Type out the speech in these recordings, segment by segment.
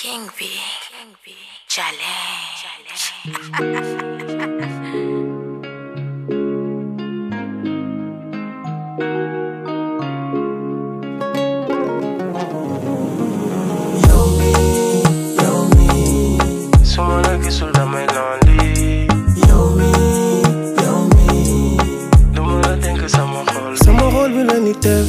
King B. King B. Challenge. su ma la gisul damay lonely yow mi yow mi lu ma la dénk sama xol bi sama xol bi la ni def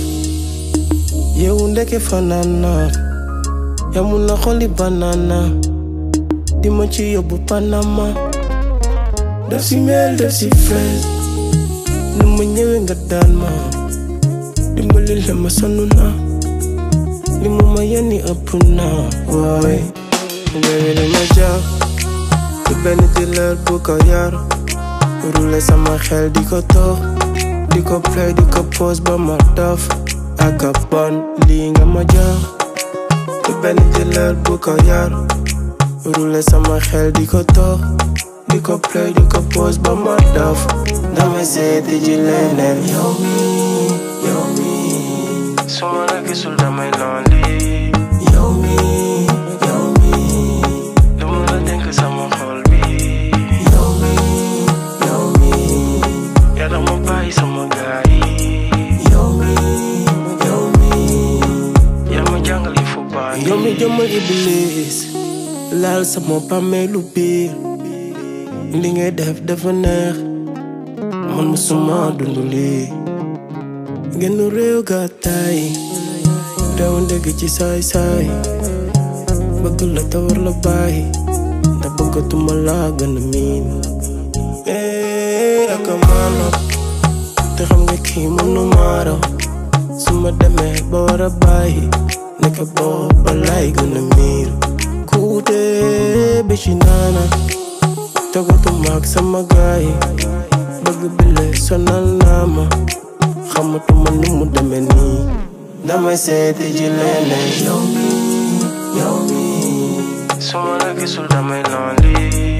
yow ndeke fanana yamu na xoli banana di ma ci yóbbu Panama def si mel def si fraise nu ma ñëwee nga daan ma dimbali la ma sonn na li mu ma yenni ëpp na waay léegi dama jàpp du benn dealer bu ko yar rule sama xel di ko tox di ko play di ko pose ba ma dof ak a bon lii nga ma jox du benn dealer bu ko yar rule sama xel di ko tox di ko play di ko pose ba ma dof damay seeti ji leneen yow mi yow mi su ma la gisul damay lonely yow mi yow mi lu ma la dénk sama xol bi yow mi yow mi yaa tax ma bàyyi sama gaay yi yow mi yow mi yaa ma jàngal yi fu baax yow mi jëmmal iblis laal sama bàmmeelu biir li ngay def dafa neex man musuma dund lii genn réew gàttaay réew ndégg ci saay-saay bëgg la tawar la bàyyi te bëggatuma laa gën a miin eh ak a maanoo te xam nga kii mënu maaraw su ma demee ba war a bàyyi nekk booba lay gën a miir kuute bi ci naana togatuma ak sama gaay bëgg bile sonal naa ma xamatuma nu mu demee nii damay seeti ji leneen yow mi yow mi su ma la gisul damay lonely